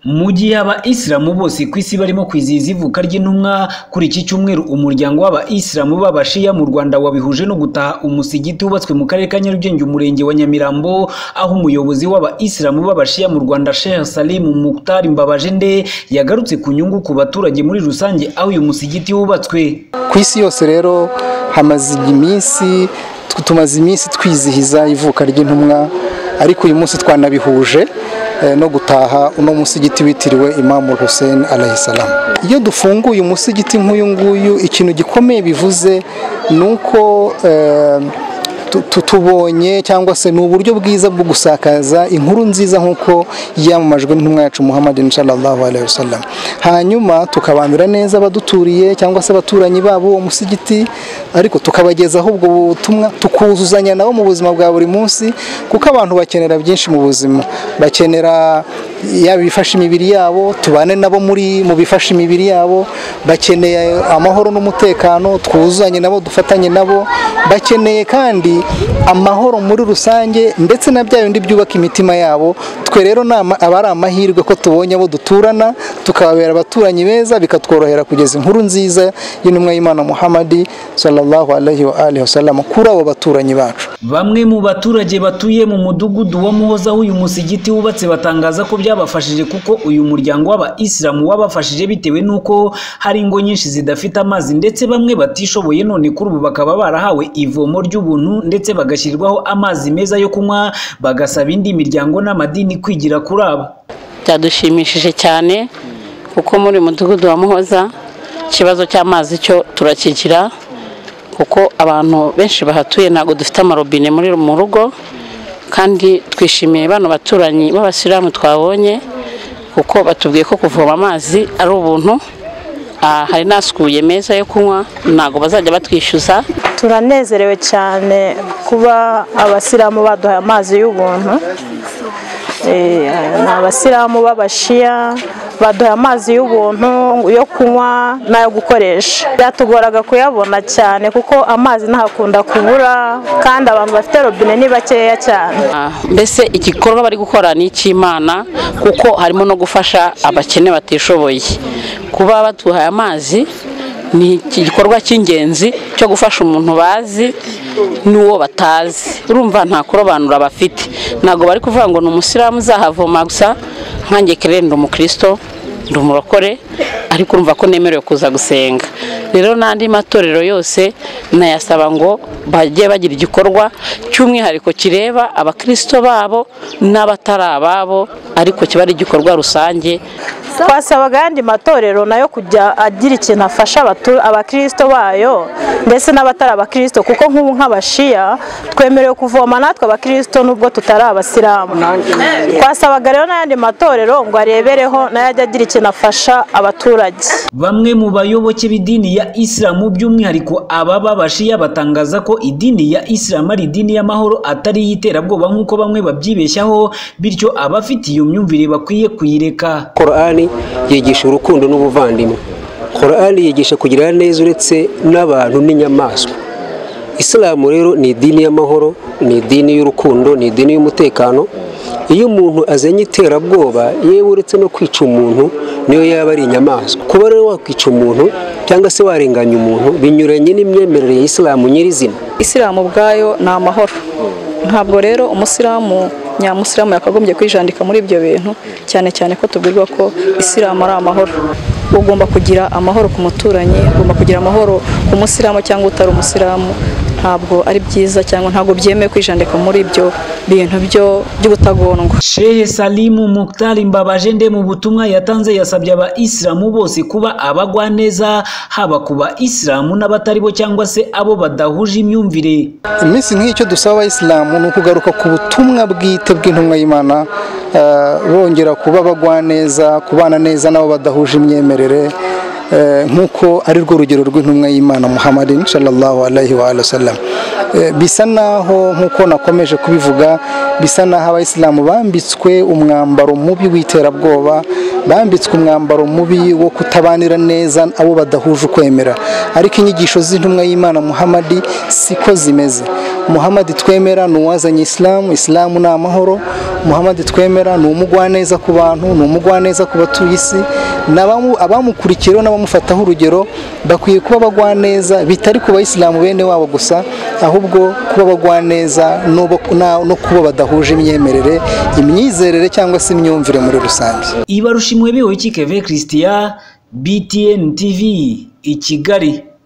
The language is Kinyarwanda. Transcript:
Mu gihe Abayisilamu bose ku isi barimo kwizihiza ivuka ry'intumwa, kuri iki cyumweru umuryango w'Abayisilamu b'Abashiya mu Rwanda wabihuje no gutaha umusigiti wubatswe mu Karere ka Nyarugenge Umurenge wa Nyamirambo, aho umuyobozi w'Abayisilamu b'Abashiya mu Rwanda Sheikh Salim Mukhtar Mbabajende yagarutse ku nyungu ku baturage muri rusange aho uyu musigiti wubatswe. Ku isi yose rero hamaze iminsi tumaze iminsi twizihiza ivuka ry'intumwa ariko uyu munsi twanabihuje no gutaha uno musigiti witiriwe Imamu Hussein alayisalamu iyo dufunguye umusigiti nk'uyu nguyu ikintu gikomeye bivuze ni uko tubonye cyangwa se ni uburyo bwiza bwo gusakaza inkuru nziza nk'uko yamamajwe n'intumwa yacu muhammad inshallah alayhi wasallam hanyuma tukabanira neza abaduturiye cyangwa se abaturanyi babo uwo musigiti ariko tukabagezaho ubwo butumwa tukuzuzanya nabo mu buzima bwa buri munsi kuko abantu bakenera byinshi mu buzima bakenera yaba ibifasha imibiri yabo tubane nabo muri mu bifasha imibiri yabo bakeneye amahoro n'umutekano twuzuzanye nabo dufatanye nabo bakeneye kandi amahoro muri rusange ndetse na bya bindi byubaka imitima yabo twe rero aba ari amahirwe ko tubonye abo duturana tukababera abaturanyi beza bikatworohera kugeza inkuru nziza y'intumwa y'imana muhammadi sallallahu alaihi wa alihi wasallam kuri abo baturanyi bacu bamwe mu baturage batuye mu mudugudu wa muhoza uyu musigiti wubatse batangaza ko byabafashije kuko uyu muryango w'abayisilamu wabafashije bitewe n'uko hari ingo nyinshi zidafite amazi ndetse bamwe batishoboye none kuri ubu bakaba barahawe ivomo ry'ubuntu ndetse bagashyirirwaho amazi meza yo kunywa bagasaba indi miryango n'amadini kwigira kuri abo byadushimishije cyane kuko muri mudugudu wa muhoza ikibazo cy'amazi cyo turakigira kuko abantu benshi bahatuye ntabwo dufite amarobine muri mu rugo kandi twishimiye bano baturanyi b'abasilamu twabonye kuko batubwiye ko kuvoma amazi ari ubuntu hari n'asukuye meza yo kunywa ntabwo bazajya batwishyuza turanezerewe cyane kuba abasilamu baduhaye amazi y'ubuntu ni abasilamu b'abashiya baduha amazi y'ubuntu yo kunywa n'ayo gukoresha byatugoraga kuyabona cyane kuko amazi ntahakunda kubura kandi abantu bafite robine ni bakeya cyane mbese igikorwa bari gukora ni icy'imana kuko harimo no gufasha abakene batishoboye kuba batuhaye amazi ni igikorwa cy'ingenzi cyo gufasha umuntu bazi n'uwo batazi urumva nta kurobanura bafite ntabwo bari kuvuga ngo ni umusilamu uzahavoma gusa nkange kere ndi umukristo ndi umurokore ariko urumva ko nemerewe kuza gusenga rero n'andi matorero yose nayasaba ngo bajye bagira igikorwa cy'umwihariko kireba abakristo babo n'abatari ababo ariko kiba ari igikorwa rusange twasabaga ayandi matorero nayo kujya agira ikintu afasha abakirisito bayo ndetse n'abatari abakirisito kuko nk'ubu nk'abashiya twemerewe kuvoma natwe abakirisito nubwo tutari abasilamu twasabaga rero n'ayandi matorero ngo arebereho nayo ajya agira ikintu afasha abaturage bamwe mu bayoboke b'idini ya isilamu by'umwihariko ababa abashiya batangaza ko idini ya isilamu ari idini y'amahoro atari iy'iterabwoba nk'uko bamwe babyibeshyaho bityo abafite iyo myumvire bakwiye kuyireka korani yigisha urukundo n'ubuvandimwe korani yigisha kugira neza uretse n'abantu n'inyamaswa isilamu rero ni idini y'amahoro ni idini y'urukundo ni idini y'umutekano iyo umuntu azanye iterabwoba yewe uretse no kwica umuntu niyo yaba ari inyamaswa kuba rero wakwica umuntu cyangwa se warenganya umuntu binyuranye n'imyemerere ya isilamu nyirizina isilamu ubwayo ni amahoro ntabwo rero umusilamu nyamusilamu yakagombye kwijandika muri ibyo bintu cyane cyane ko tubwirwa ko isilamu ari amahoro ugomba kugira amahoro ku muturanyi ugomba kugira amahoro ku musilamu cyangwa utari umusilamu ntabwo ari byiza cyangwa ntabwo byemewe kwijandika muri ibyo bintu byo by'ubutagondwa Shehe Salimu Mukhtar Mbabajende mu butumwa yatanze yasabye abayisilamu bose kuba abagwa neza haba ku bayisilamu n'abatari bo cyangwa se abo badahuje imyumvire iminsi nk'icyo dusaba abayisilamu ni ukugaruka ku butumwa bwite bw'intumwa y'Imana bongera kuba bagwa neza kubana neza n'abo badahuje imyemerere nk'uko ari rwo rugero rw'intumwa y'imana muhammad inshallah alayhi wa sallam bisa naho nk'uko nakomeje kubivuga bisa naho abayisilamu bambitswe umwambaro mubi w'iterabwoba bambitswe umwambaro mubi wo kutabanira neza abo badahuje ukwemera ariko inyigisho z'intumwa y'imana muhammad siko zimeze muhamadi twemera ni uwazanye isilamu isilamu ni amahoro muhamadi twemera ni umugwaneza ku bantu ni umugwaneza ku batuye isi n'abamu- abamukurikiyeho n'abamufataho urugero bakwiye kuba abagwaneza bitari ku bayisilamu bene wabo gusa ahubwo kuba abagwaneza n'ubo- na- no kuba badahuje imyemerere imyizerere cyangwa se imyumvire muri rusange ibarushimwe bihoyiki keve christian btn tv i kigali